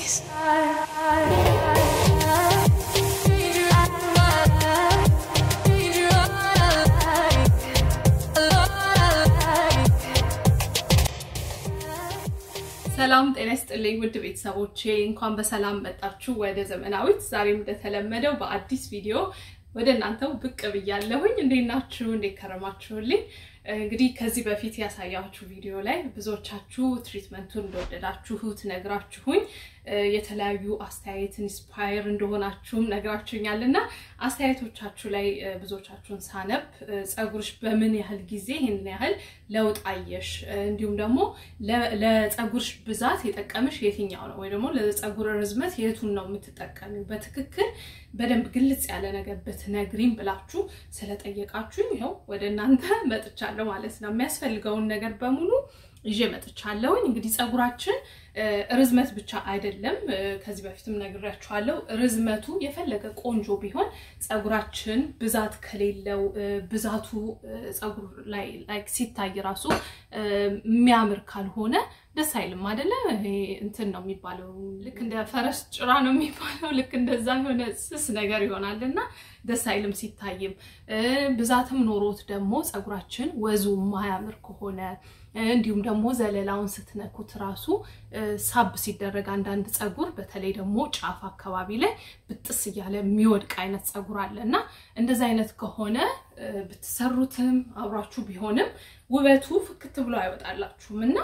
please. ሰላም ጤና ይስጥልኝ ውድ ቤተሰቦቼ፣ እንኳን በሰላም መጣችሁ ወደ ዘመናዊት። ዛሬም እንደተለመደው በአዲስ ቪዲዮ ወደ እናንተው ብቅ ብያለሁኝ። እንዴት ናችሁ? እንዴት ከረማችሁልኝ? እንግዲህ ከዚህ በፊት ያሳያችሁ ቪዲዮ ላይ ብዙዎቻችሁ ትሪትመንቱን እንደወደዳችሁት ነግራችሁኝ የተለያዩ አስተያየት ኢንስፓየር እንደሆናችሁም ነግራችሁኛል እና አስተያየቶቻችሁ ላይ ብዙዎቻችሁን ሳነብ ፀጉርሽ በምን ያህል ጊዜ ይህንን ያህል ለውጥ አየሽ፣ እንዲሁም ደግሞ ለፀጉርሽ ብዛት የጠቀምሽ የትኛው ነው ወይ ደግሞ ለፀጉር ርዝመት የቱን ነው የምትጠቀሚው በትክክል በደንብ ግልጽ ያለ ነገር ብትነግሪም ብላችሁ ስለጠየቃችሁኝ ይኸው ወደ እናንተ መጥቻለሁ ማለት ነው። የሚያስፈልገውን ነገር በሙሉ ይዤ መጥቻለሁኝ። እንግዲህ ፀጉራችን ርዝመት ብቻ አይደለም፣ ከዚህ በፊትም ነግሬያችኋለሁ። ርዝመቱ የፈለገ ቆንጆ ቢሆን ፀጉራችን ብዛት ከሌለው ብዛቱ ፀጉር ላይ ሲታይ ራሱ የሚያምር ካልሆነ ደስ አይልም አይደለ? ይሄ እንትን ነው የሚባለው፣ ልክ እንደ ፈረስ ጭራ ነው የሚባለው። ልክ እንደዛ የሆነ ስስ ነገር ይሆናል እና ደስ አይልም ሲታይም። ብዛትም ኖሮት ደግሞ ፀጉራችን ወዙ ማያምር ከሆነ እንዲሁም ደግሞ ዘለላውን ስትነኩት ራሱ ሳብ ሲደረግ አንዳንድ ፀጉር በተለይ ደግሞ ጫፍ አካባቢ ላይ ብጥስ እያለ የሚወድቅ አይነት ፀጉር አለ እና እንደዚ አይነት ከሆነ ብትሰሩትም አብሯችሁ ቢሆንም ውበቱ ፍክት ብሎ አይወጣላችሁም እና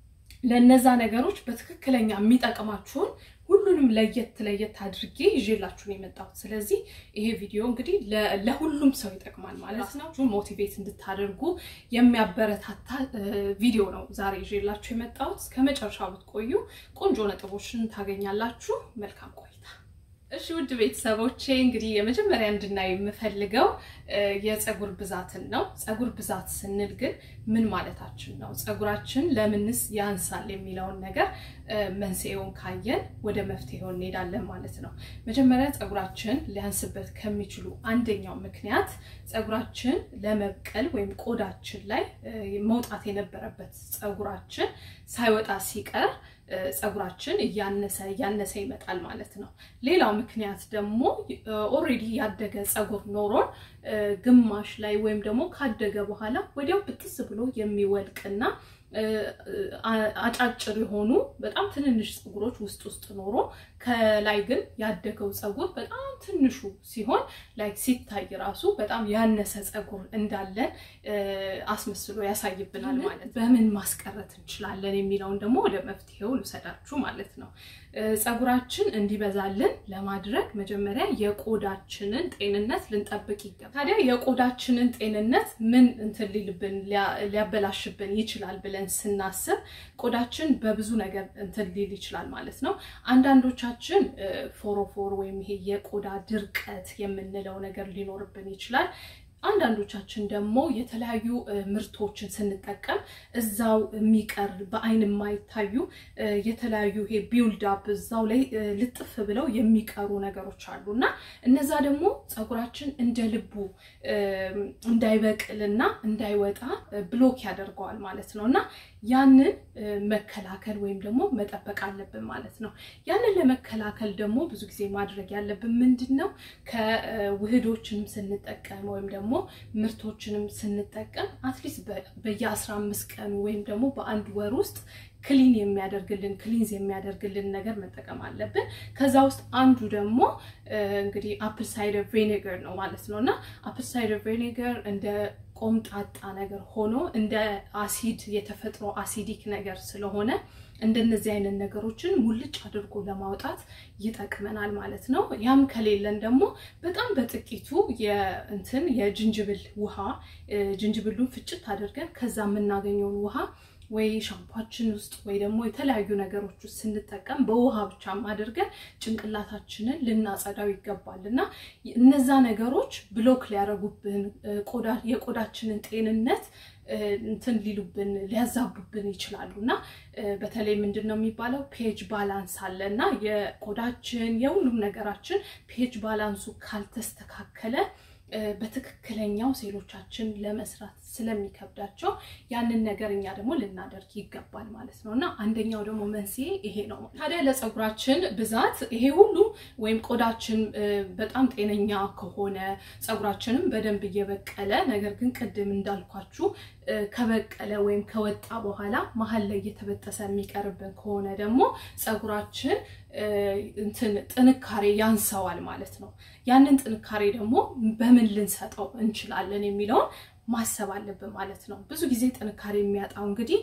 ለእነዛ ነገሮች በትክክለኛ የሚጠቅማችሁን ሁሉንም ለየት ለየት አድርጌ ይዤላችሁን የመጣሁት። ስለዚህ ይሄ ቪዲዮ እንግዲህ ለሁሉም ሰው ይጠቅማል ማለት ነው። ሞቲቬት እንድታደርጉ የሚያበረታታ ቪዲዮ ነው ዛሬ ይዤላችሁ የመጣሁት። እስከ መጨረሻው ብትቆዩ ቆንጆ ነጥቦችን ታገኛላችሁ። መልካም ቆይታ። እሺ ውድ ቤተሰቦቼ እንግዲህ የመጀመሪያ እንድናይ የምፈልገው የፀጉር ብዛትን ነው። ፀጉር ብዛት ስንል ግን ምን ማለታችን ነው? ፀጉራችን ለምንስ ያንሳል የሚለውን ነገር መንስኤውን ካየን ወደ መፍትሄው እንሄዳለን ማለት ነው። መጀመሪያ ፀጉራችን ሊያንስበት ከሚችሉ አንደኛው ምክንያት ፀጉራችን ለመብቀል ወይም ቆዳችን ላይ መውጣት የነበረበት ፀጉራችን ሳይወጣ ሲቀር ፀጉራችን እያነሰ እያነሰ ይመጣል ማለት ነው። ሌላው ምክንያት ደግሞ ኦልሬዲ ያደገ ፀጉር ኖሮን ግማሽ ላይ ወይም ደግሞ ካደገ በኋላ ወዲያው ብጥስ ብሎ የሚወልቅና አጫጭር የሆኑ በጣም ትንንሽ ፀጉሮች ውስጥ ውስጥ ኖሮ ከላይ ግን ያደገው ፀጉር በጣም ትንሹ ሲሆን ላይ ሲታይ ራሱ በጣም ያነሰ ፀጉር እንዳለን አስመስሎ ያሳይብናል ማለት በምን ማስቀረት እንችላለን የሚለውን ደግሞ ወደ መፍትሄው ልውሰዳችሁ ማለት ነው። ፀጉራችን እንዲበዛልን ለማድረግ መጀመሪያ የቆዳችንን ጤንነት ልንጠብቅ ይገባል። ታዲያ የቆዳችንን ጤንነት ምን እንትን ሊልብን ሊያበላሽብን ይችላል ብለን ስናስብ ቆዳችን በብዙ ነገር እንትን ሊል ይችላል ማለት ነው። አንዳንዶቻችን ፎሮፎር ወይም ይሄ የቆዳ ድርቀት የምንለው ነገር ሊኖርብን ይችላል። አንዳንዶቻችን ደግሞ የተለያዩ ምርቶችን ስንጠቀም እዛው የሚቀር በአይን የማይታዩ የተለያዩ ይሄ ቢውልድ አፕ እዛው ላይ ልጥፍ ብለው የሚቀሩ ነገሮች አሉ እና እነዛ ደግሞ ፀጉራችን እንደ ልቡ እንዳይበቅልና እንዳይወጣ ብሎክ ያደርገዋል ማለት ነው እና ያንን መከላከል ወይም ደግሞ መጠበቅ አለብን ማለት ነው። ያንን ለመከላከል ደግሞ ብዙ ጊዜ ማድረግ ያለብን ምንድን ነው? ከውህዶችንም ስንጠቀም ወይም ደግሞ ምርቶችንም ስንጠቀም አትሊስት በየአስራ አምስት ቀኑ ወይም ደግሞ በአንድ ወር ውስጥ ክሊን የሚያደርግልን ክሊንዝ የሚያደርግልን ነገር መጠቀም አለብን። ከዛ ውስጥ አንዱ ደግሞ እንግዲህ አፕል ሳይደር ቬኔገር ነው ማለት ነው እና አፕል ሳይደር ቬኔገር እንደ ቆምጣጣ ነገር ሆኖ እንደ አሲድ የተፈጥሮ አሲዲክ ነገር ስለሆነ እንደነዚህ አይነት ነገሮችን ሙልጭ አድርጎ ለማውጣት ይጠቅመናል ማለት ነው። ያም ከሌለን ደግሞ በጣም በጥቂቱ የእንትን የጅንጅብል ውሃ ጅንጅብሉን ፍጭት አድርገን ከዛ የምናገኘውን ውሃ ወይ ሻምፓችን ውስጥ ወይ ደግሞ የተለያዩ ነገሮች ውስጥ ስንጠቀም በውሃ ብቻም አድርገን ጭንቅላታችንን ልናጸዳው ይገባል እና እነዛ ነገሮች ብሎክ ሊያደርጉብን የቆዳችንን ጤንነት እንትን ሊሉብን ሊያዛቡብን ይችላሉ እና በተለይ ምንድን ነው የሚባለው ፔጅ ባላንስ አለ እና የቆዳችን የሁሉም ነገራችን ፔጅ ባላንሱ ካልተስተካከለ በትክክለኛው ሴሎቻችን ለመስራት ስለሚከብዳቸው ያንን ነገር እኛ ደግሞ ልናደርግ ይገባል ማለት ነው እና አንደኛው ደግሞ መንስኤ ይሄ ነው። ታዲያ ለፀጉራችን ብዛት ይሄ ሁሉ ወይም ቆዳችን በጣም ጤነኛ ከሆነ ፀጉራችንም በደንብ እየበቀለ ነገር ግን ቅድም እንዳልኳችሁ ከበቀለ ወይም ከወጣ በኋላ መሀል ላይ እየተበጠሰ የሚቀርብን ከሆነ ደግሞ ፀጉራችን እንትን ጥንካሬ ያንሰዋል ማለት ነው። ያንን ጥንካሬ ደግሞ በምን ልንሰጠው እንችላለን የሚለውን ማሰብ አለብን ማለት ነው። ብዙ ጊዜ ጥንካሬ የሚያጣው እንግዲህ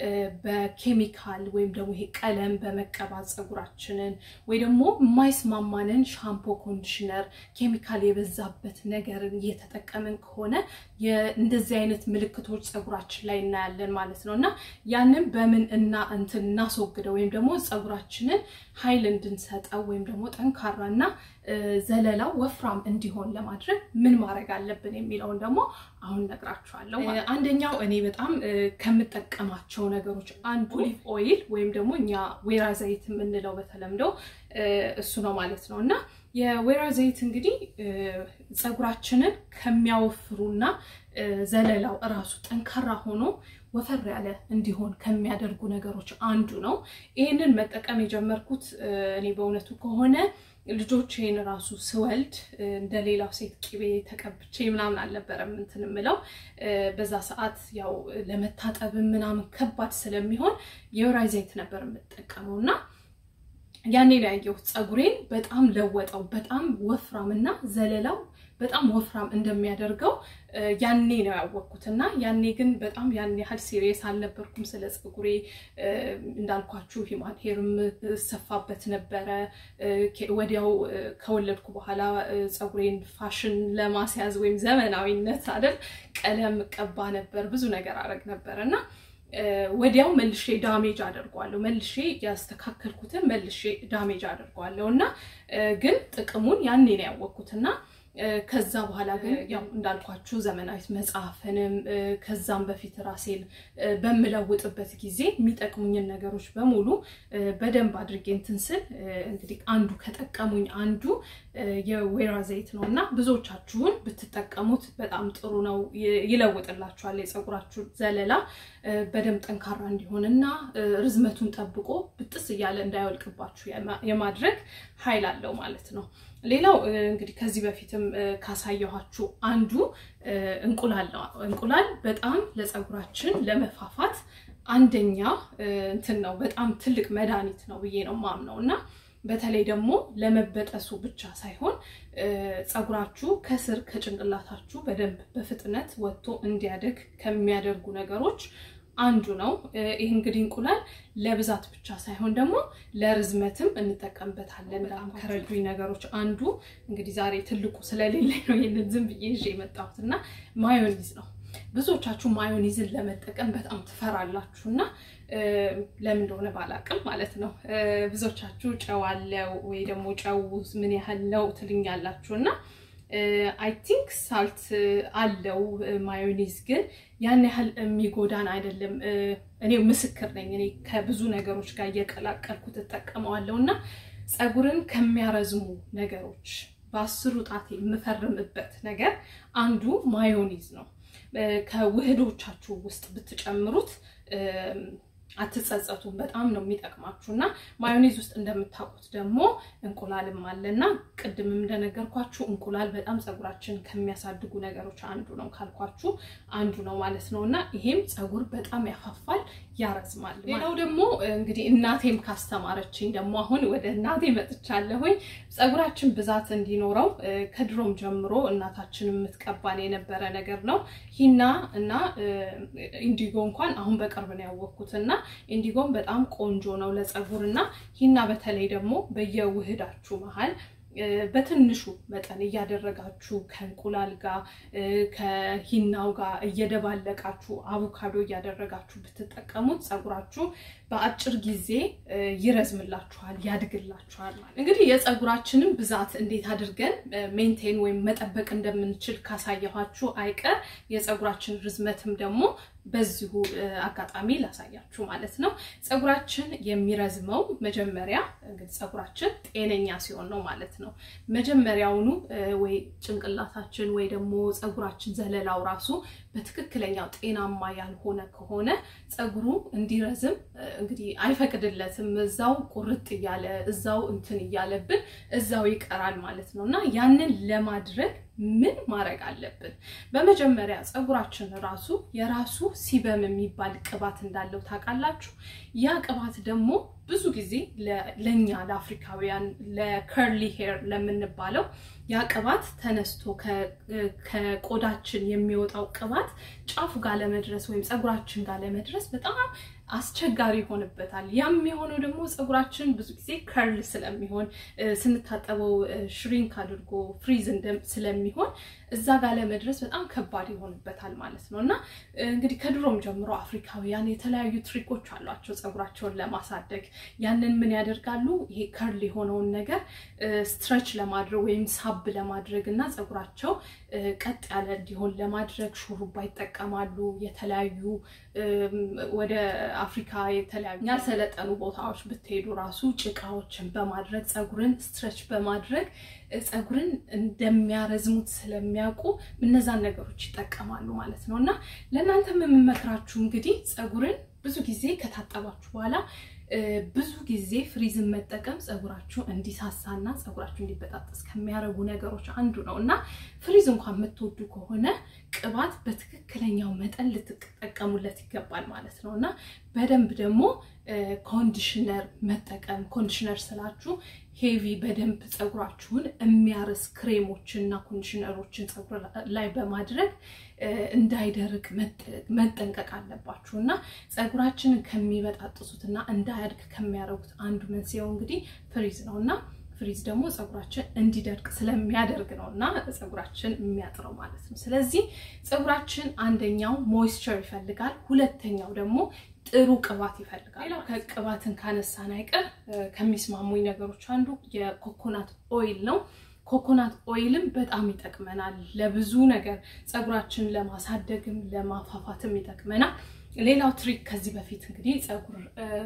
በኬሚካል ወይም ደግሞ ይሄ ቀለም በመቀባት ፀጉራችንን ወይ ደግሞ የማይስማማንን ሻምፖ፣ ኮንዲሽነር፣ ኬሚካል የበዛበት ነገርን እየተጠቀምን ከሆነ እንደዚህ አይነት ምልክቶች ፀጉራችን ላይ እናያለን ማለት ነው እና ያንን በምን እና እንትን እናስወግደው ወይም ደግሞ ፀጉራችንን ኃይል እንድንሰጠው ወይም ደግሞ ጠንካራና ዘለላው ወፍራም እንዲሆን ለማድረግ ምን ማድረግ አለብን የሚለውን ደግሞ አሁን ነግራችኋለሁ። አንደኛው እኔ በጣም ከምጠቀማቸው ነገሮች አንዱ ኦሊቭ ኦይል ወይም ደግሞ እኛ ወይራ ዘይት የምንለው በተለምዶ እሱ ነው ማለት ነው እና የወይራ ዘይት እንግዲህ ፀጉራችንን ከሚያወፍሩና ዘለላው እራሱ ጠንካራ ሆኖ ወፈር ያለ እንዲሆን ከሚያደርጉ ነገሮች አንዱ ነው። ይህንን መጠቀም የጀመርኩት እኔ በእውነቱ ከሆነ ልጆቼን ራሱ ስወልድ እንደ ሌላው ሴት ቂቤ ተቀብቼ ምናምን አልነበረም እንትን የምለው በዛ ሰዓት ያው ለመታጠብም ምናምን ከባድ ስለሚሆን የወይራ ዘይት ነበር የምጠቀመው እና ያኔ ነው ያየሁት ፀጉሬን በጣም ለወጠው። በጣም ወፍራም እና ዘለላው በጣም ወፍራም እንደሚያደርገው ያኔ ነው ያወቅኩት እና ያኔ ግን በጣም ያን ያህል ሲሪየስ አልነበርኩም ስለ ፀጉሬ። እንዳልኳችሁ ሂማን ሄርም ሰፋበት ነበረ። ወዲያው ከወለድኩ በኋላ ፀጉሬን ፋሽን ለማስያዝ ወይም ዘመናዊነት አይደል ቀለም ቀባ ነበር፣ ብዙ ነገር አረግ ነበር እና ወዲያው መልሼ ዳሜጅ አደርገዋለሁ። መልሼ ያስተካከልኩትን መልሼ ዳሜጅ አደርገዋለሁ እና ግን ጥቅሙን ያኔ ነው ያወቅኩት እና ከዛ በኋላ ግን ያው እንዳልኳችሁ ዘመናዊት መጽሐፍንም ከዛም በፊት ራሴን በምለውጥበት ጊዜ የሚጠቅሙኝን ነገሮች በሙሉ በደንብ አድርጌ እንትን ስል እንግዲህ አንዱ ከጠቀሙኝ አንዱ የወይራ ዘይት ነው እና ብዙዎቻችሁን ብትጠቀሙት በጣም ጥሩ ነው። ይለውጥላችኋል። የፀጉራችሁ ዘለላ በደንብ ጠንካራ እንዲሆንና ርዝመቱን ጠብቆ ብጥስ እያለ እንዳይወልቅባችሁ የማድረግ ኃይል አለው ማለት ነው። ሌላው እንግዲህ ከዚህ በፊትም ካሳየኋችሁ አንዱ እንቁላል ነው። እንቁላል በጣም ለፀጉራችን ለመፋፋት አንደኛ እንትን ነው፣ በጣም ትልቅ መድኃኒት ነው ብዬ ነው ማምነው እና በተለይ ደግሞ ለመበጠሱ ብቻ ሳይሆን ፀጉራችሁ ከስር ከጭንቅላታችሁ በደንብ በፍጥነት ወጥቶ እንዲያደግ ከሚያደርጉ ነገሮች አንዱ ነው። ይህ እንግዲህ እንቁላል ለብዛት ብቻ ሳይሆን ደግሞ ለርዝመትም እንጠቀምበታለን። በጣም ከረዱኝ ነገሮች አንዱ እንግዲህ ዛሬ ትልቁ ስለሌለኝ ነው ይህንን ዝም ብዬ ይዤ የመጣሁት እና ማዮኒዝ ነው። ብዙዎቻችሁ ማዮኒዝን ለመጠቀም በጣም ትፈራላችሁ እና ለምን እንደሆነ ባላቅም ማለት ነው። ብዙዎቻችሁ ጨው አለው ወይ ደግሞ ጨው ምን ያህል ነው ትልኛላችሁ እና አይ ቲንክ ሳልት አለው ማዮኒዝ ግን ያን ያህል የሚጎዳን አይደለም። እኔ ምስክር ነኝ። እኔ ከብዙ ነገሮች ጋር እየቀላቀልኩ ትጠቀመዋለሁ እና ፀጉርን ከሚያረዝሙ ነገሮች በአስሩ ጣቴ የምፈርምበት ነገር አንዱ ማዮኒዝ ነው። ከውህዶቻችሁ ውስጥ ብትጨምሩት አትጸጸቱም። በጣም ነው የሚጠቅማችሁ እና ማዮኔዝ ውስጥ እንደምታውቁት ደግሞ እንቁላልም አለ እና ቅድምም እንደነገርኳችሁ እንቁላል በጣም ፀጉራችን ከሚያሳድጉ ነገሮች አንዱ ነው ካልኳችሁ አንዱ ነው ማለት ነው እና ይሄም ፀጉር በጣም ያፋፋል፣ ያረዝማል። ሌላው ደግሞ እንግዲህ እናቴም ካስተማረችኝ ደግሞ አሁን ወደ እናቴ መጥቻለሁኝ። ፀጉራችን ብዛት እንዲኖረው ከድሮም ጀምሮ እናታችን የምትቀባን የነበረ ነገር ነው። ሂና እና ኢንዲጎ እንኳን አሁን በቅርብ ነው ያወቅኩት እና ኢንዲጎም በጣም ቆንጆ ነው ለፀጉር እና ሂና በተለይ ደግሞ በየውህዳችሁ መሀል በትንሹ መጠን እያደረጋችሁ ከእንቁላል ጋር ከሂናው ጋር እየደባለቃችሁ አቮካዶ እያደረጋችሁ ብትጠቀሙት ፀጉራችሁ በአጭር ጊዜ ይረዝምላችኋል፣ ያድግላችኋል። ማለት እንግዲህ የፀጉራችንን ብዛት እንዴት አድርገን ሜንቴን ወይም መጠበቅ እንደምንችል ካሳየኋችሁ አይቀር የፀጉራችን ርዝመትም ደግሞ በዚሁ አጋጣሚ ላሳያችሁ ማለት ነው። ፀጉራችን የሚረዝመው መጀመሪያ እንግዲህ ፀጉራችን ጤነኛ ሲሆን ነው ማለት ነው። መጀመሪያውኑ ወይ ጭንቅላታችን ወይ ደግሞ ፀጉራችን ዘለላው ራሱ በትክክለኛው ጤናማ ያልሆነ ከሆነ ፀጉሩ እንዲረዝም እንግዲህ አይፈቅድለትም። እዛው ቁርጥ እያለ እዛው እንትን እያለብን እዛው ይቀራል ማለት ነው እና ያንን ለማድረግ ምን ማድረግ አለብን? በመጀመሪያ ፀጉራችን ራሱ የራሱ ሲበም የሚባል ቅባት እንዳለው ታውቃላችሁ። ያ ቅባት ደግሞ ብዙ ጊዜ ለእኛ ለአፍሪካውያን ለከርሊ ሄር ለምንባለው ያ ቅባት ተነስቶ ከቆዳችን የሚወጣው ቅባት ጫፉ ጋር ለመድረስ ወይም ፀጉራችን ጋር ለመድረስ በጣም አስቸጋሪ ይሆንበታል። ያም የሆነው ደግሞ ፀጉራችን ብዙ ጊዜ ከርል ስለሚሆን ስንታጠበው ሽሪንክ አድርጎ ፍሪዝ ስለሚሆን እዛ ጋር ለመድረስ በጣም ከባድ ይሆንበታል ማለት ነው እና እንግዲህ ከድሮም ጀምሮ አፍሪካውያን የተለያዩ ትሪኮች አሏቸው ፀጉራቸውን ለማሳደግ። ያንን ምን ያደርጋሉ? ይሄ ከርል የሆነውን ነገር ስትረች ለማድረግ ወይም ሳብ ለማድረግ እና ፀጉራቸው ቀጥ ያለ እንዲሆን ለማድረግ ሹሩባ ይጠቀማሉ። የተለያዩ ወደ አፍሪካ የተለያዩ ያልሰለጠኑ ቦታዎች ብትሄዱ ራሱ ጭቃዎችን በማድረግ ፀጉርን ስትረች በማድረግ ፀጉርን እንደሚያረዝሙት ስለሚያውቁ እነዛን ነገሮች ይጠቀማሉ ማለት ነው እና ለእናንተም የምመክራችሁ እንግዲህ ፀጉርን ብዙ ጊዜ ከታጠባችሁ በኋላ ብዙ ጊዜ ፍሪዝን መጠቀም ፀጉራችሁ እንዲሳሳና ፀጉራችሁ እንዲበጣጠስ ከሚያደርጉ ነገሮች አንዱ ነው እና ፍሪዝ እንኳን የምትወዱ ከሆነ ቅባት በትክክለኛው መጠን ልትጠቀሙለት ይገባል ማለት ነው እና በደንብ ደግሞ ኮንዲሽነር መጠቀም ኮንዲሽነር ስላችሁ ሄቪ በደንብ ፀጉራችሁን የሚያርስ ክሬሞችን እና ኮንዲሽነሮችን ፀጉር ላይ በማድረግ እንዳይደርቅ መጠንቀቅ አለባችሁ እና ፀጉራችንን ከሚበጣጥሱት እና እንዳያድግ ከሚያደርጉት አንዱ መንስኤው እንግዲህ ፍሪዝ ነው እና ፍሪዝ ደግሞ ፀጉራችን እንዲደርቅ ስለሚያደርግ ነው እና ፀጉራችን የሚያጥረው ማለት ነው። ስለዚህ ፀጉራችን አንደኛው ሞይስቸር ይፈልጋል፣ ሁለተኛው ደግሞ ጥሩ ቅባት ይፈልጋል። ሌላው ከቅባትን ካነሳን አይቀር ከሚስማሙኝ ነገሮች አንዱ የኮኮናት ኦይል ነው። ኮኮናት ኦይልም በጣም ይጠቅመናል ለብዙ ነገር፣ ፀጉራችን ለማሳደግም ለማፋፋትም ይጠቅመናል። ሌላው ትሪክ ከዚህ በፊት እንግዲህ ፀጉር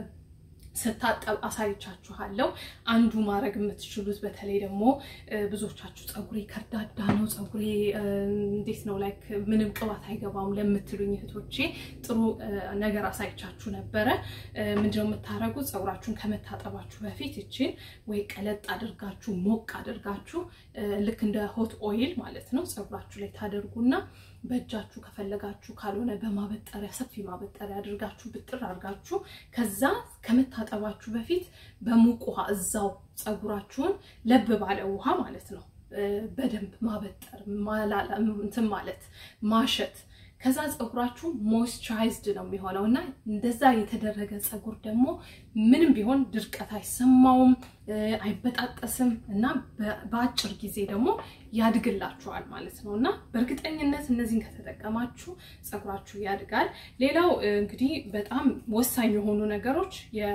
ስታጠብ አሳይቻችኋለሁ። አንዱ ማድረግ የምትችሉት በተለይ ደግሞ ብዙዎቻችሁ ፀጉሬ ከርዳዳ ነው፣ ፀጉሬ እንዴት ነው ላይክ ምንም ቅባት አይገባም ለምትሉኝ እህቶቼ ጥሩ ነገር አሳይቻችሁ ነበረ። ምንድነው የምታደርጉት? ፀጉራችሁን ከመታጠባችሁ በፊት ይችን ወይ ቀለጥ አድርጋችሁ ሞቅ አድርጋችሁ ልክ እንደ ሆት ኦይል ማለት ነው ፀጉራችሁ ላይ ታደርጉና በእጃችሁ ከፈለጋችሁ ካልሆነ በማበጠሪያ ሰፊ ማበጠሪያ አድርጋችሁ ብጥር አድርጋችሁ ከዛ ከመታጠባችሁ በፊት በሙቅ ውሃ እዛው ፀጉራችሁን ለብ ባለ ውሃ ማለት ነው በደንብ ማበጠር እንትን ማለት ማሸት ከዛ ፀጉራችሁ ሞይስቸራይዝድ ነው የሚሆነው እና እንደዛ የተደረገ ፀጉር ደግሞ ምንም ቢሆን ድርቀት አይሰማውም፣ አይበጣጠስም እና በአጭር ጊዜ ደግሞ ያድግላችኋል ማለት ነው እና በእርግጠኝነት እነዚህን ከተጠቀማችሁ ፀጉራችሁ ያድጋል። ሌላው እንግዲህ በጣም ወሳኝ የሆኑ ነገሮች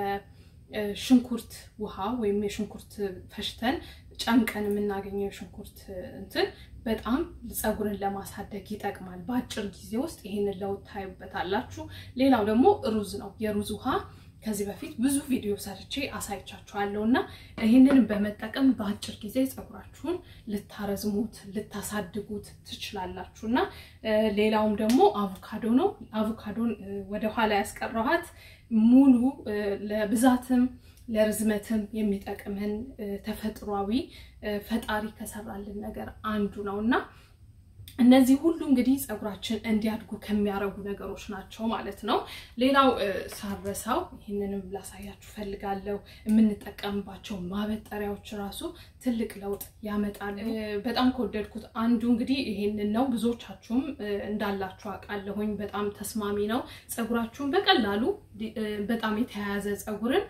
የሽንኩርት ውሃ ወይም የሽንኩርት ፈሽተን ጨምቀን የምናገኘው የሽንኩርት እንትን በጣም ፀጉርን ለማሳደግ ይጠቅማል። በአጭር ጊዜ ውስጥ ይህንን ለውጥ ታዩበታላችሁ። ሌላው ደግሞ ሩዝ ነው። የሩዝ ውሃ ከዚህ በፊት ብዙ ቪዲዮ ሰርቼ አሳይቻችኋለሁ እና ይህንን በመጠቀም በአጭር ጊዜ ፀጉራችሁን ልታረዝሙት ልታሳድጉት ትችላላችሁ። እና ሌላውም ደግሞ አቮካዶ ነው። አቮካዶን ወደኋላ ያስቀረኋት ሙሉ ለብዛትም ለርዝመትም የሚጠቅመን ተፈጥሯዊ ፈጣሪ ከሰራልን ነገር አንዱ ነው እና እነዚህ ሁሉ እንግዲህ ፀጉራችን እንዲያድጉ ከሚያደርጉ ነገሮች ናቸው ማለት ነው። ሌላው ሳረሳው ይህንንም ላሳያችሁ ፈልጋለሁ። የምንጠቀምባቸው ማበጠሪያዎች ራሱ ትልቅ ለውጥ ያመጣሉ። በጣም ከወደድኩት አንዱ እንግዲህ ይሄንን ነው። ብዙዎቻችሁም እንዳላችሁ አውቃለሁኝ። በጣም ተስማሚ ነው። ፀጉራችሁን በቀላሉ በጣም የተያያዘ ፀጉርን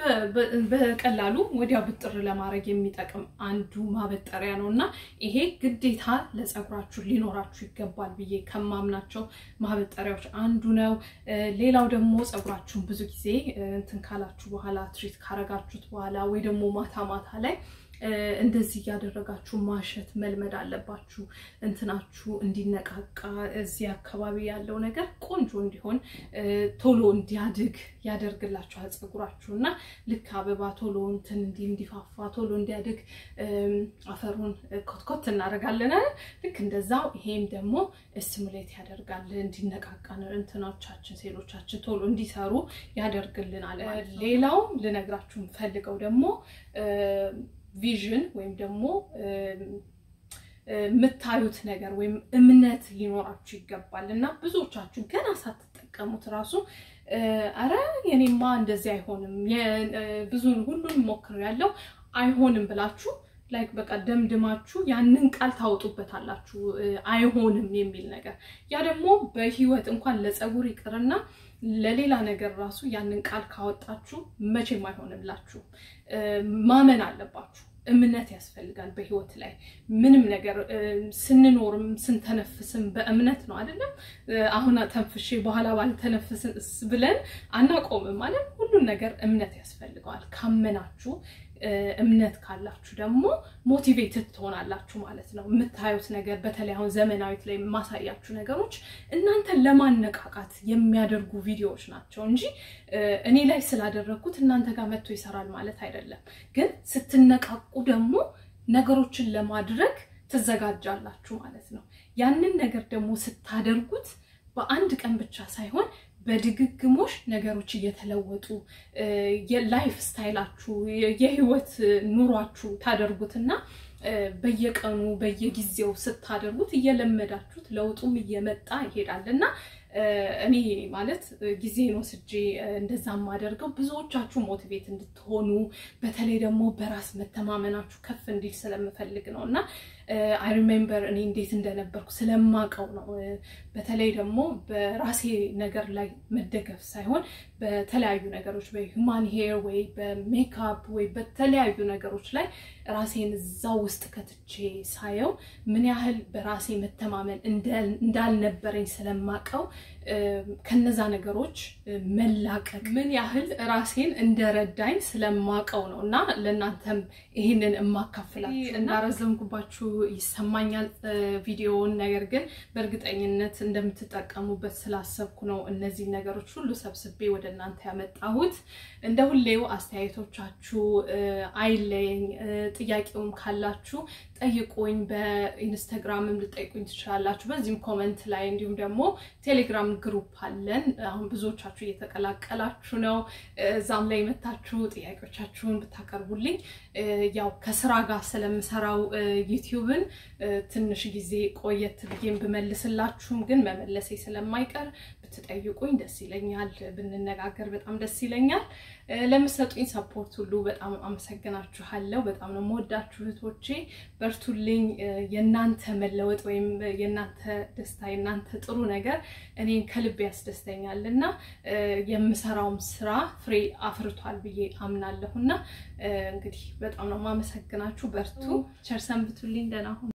በቀላሉ ወዲያው ብጥር ለማድረግ የሚጠቅም አንዱ ማበጠሪያ ነው እና ይሄ ግዴታ ለፀጉራችሁ ሊኖራችሁ ይገባል ብዬ ከማምናቸው ማበጠሪያዎች አንዱ ነው። ሌላው ደግሞ ፀጉራችሁን ብዙ ጊዜ እንትን ካላችሁ በኋላ ትሪት ካረጋችሁት በኋላ ወይ ደግሞ ማታ ማታ ላይ እንደዚህ እያደረጋችሁ ማሸት መልመድ አለባችሁ። እንትናችሁ እንዲነቃቃ እዚህ አካባቢ ያለው ነገር ቆንጆ እንዲሆን ቶሎ እንዲያድግ ያደርግላችኋል ፀጉራችሁ እና ልክ አበባ ቶሎ እንትን እንዲህ እንዲፋፋ ቶሎ እንዲያድግ አፈሩን ኮትኮት እናደርጋለን። ልክ እንደዛው ይሄም ደግሞ ስቲሙሌት ያደርጋል እንዲነቃቃ እንትኖቻችን ሴሎቻችን ቶሎ እንዲሰሩ ያደርግልናል። ሌላው ልነግራችሁ የምፈልገው ደግሞ ቪዥን ወይም ደግሞ የምታዩት ነገር ወይም እምነት ሊኖራችሁ ይገባል እና ብዙዎቻችሁ ገና ሳትጠቀሙት ራሱ አረ የኔማ እንደዚህ አይሆንም ብዙ ሁሉን ሞክር ያለው አይሆንም ብላችሁ ላይክ በቃ ደምድማችሁ ያንን ቃል ታወጡበታላችሁ አይሆንም የሚል ነገር። ያ ደግሞ በህይወት እንኳን ለፀጉር ይቅርና ለሌላ ነገር ራሱ ያንን ቃል ካወጣችሁ መቼም አይሆንላችሁ። ማመን አለባችሁ። እምነት ያስፈልጋል በህይወት ላይ ምንም ነገር ስንኖርም ስንተነፍስም በእምነት ነው አይደለም። አሁን ተንፍሼ በኋላ ባልተነፍስስ ብለን አናቆምም ማለት ሁሉን ነገር እምነት ያስፈልገዋል። ካመናችሁ እምነት ካላችሁ ደግሞ ሞቲቬትድ ትሆናላችሁ ማለት ነው። የምታዩት ነገር በተለይ አሁን ዘመናዊት ላይ የማሳያችሁ ነገሮች እናንተን ለማነቃቃት የሚያደርጉ ቪዲዮዎች ናቸው እንጂ እኔ ላይ ስላደረግኩት እናንተ ጋር መጥቶ ይሰራል ማለት አይደለም። ግን ስትነቃቁ ደግሞ ነገሮችን ለማድረግ ትዘጋጃላችሁ ማለት ነው። ያንን ነገር ደግሞ ስታደርጉት በአንድ ቀን ብቻ ሳይሆን በድግግሞሽ ነገሮች እየተለወጡ የላይፍ ስታይላችሁ የህይወት ኑሯችሁ ታደርጉትና በየቀኑ በየጊዜው ስታደርጉት እየለመዳችሁት ለውጡም እየመጣ ይሄዳል እና እኔ ማለት ጊዜን ወስጄ እንደዛ የማደርገው ብዙዎቻችሁ ሞቲቬት እንድትሆኑ በተለይ ደግሞ በራስ መተማመናችሁ ከፍ እንዲል ስለምፈልግ ነው እና አይ ሪሜምበር እኔ እንዴት እንደነበርኩ ስለማቀው ነው። በተለይ ደግሞ በራሴ ነገር ላይ መደገፍ ሳይሆን በተለያዩ ነገሮች በሂውማን ሄር ወይ በሜካፕ ወይ በተለያዩ ነገሮች ላይ ራሴን እዛ ውስጥ ከትቼ ሳየው ምን ያህል በራሴ መተማመን እንዳልነበረኝ ስለማቀው ከነዛ ነገሮች መላቀቅ ምን ያህል ራሴን እንደረዳኝ ስለማቀው ነው እና ለእናንተም ይህንን እማካፍላችሁ እንዳረዘምኩባችሁ ይሰማኛል ቪዲዮውን። ነገር ግን በእርግጠኝነት እንደምትጠቀሙበት ስላሰብኩ ነው እነዚህ ነገሮች ሁሉ ሰብስቤ ወደ እናንተ ያመጣሁት። እንደ ሁሌው አስተያየቶቻችሁ አይለየኝ። ጥያቄውም ካላችሁ ጠይቁኝ። በኢንስታግራምም ልጠይቁኝ ትችላላችሁ። በዚህም ኮመንት ላይ እንዲሁም ደግሞ ቴሌግራም ግሩፕ አለን። አሁን ብዙዎቻችሁ እየተቀላቀላችሁ ነው። እዛም ላይ መታችሁ ጥያቄዎቻችሁን ብታቀርቡልኝ ያው ከስራ ጋር ስለምሰራው ዩቲዩብን ትንሽ ጊዜ ቆየት ብዬም ብመልስላችሁም ግን መመለሴ ስለማይቀር ብትጠይቁኝ ደስ ይለኛል። ብንነጋገር በጣም ደስ ይለኛል። ለምሰጡኝ ሰፖርት ሁሉ በጣም አመሰግናችኋለሁ። በጣም ነው የምወዳችሁ እህቶቼ፣ በርቱልኝ። የእናንተ መለወጥ ወይም የእናንተ ደስታ የእናንተ ጥሩ ነገር እኔን ከልብ ያስደስተኛል እና የምሰራውም ስራ ፍሬ አፍርቷል ብዬ አምናለሁ እና እንግዲህ በጣም ነው የማመሰግናችሁ። በርቱ። ቸር ሰንብቱልኝ። ደህና ሁኑ።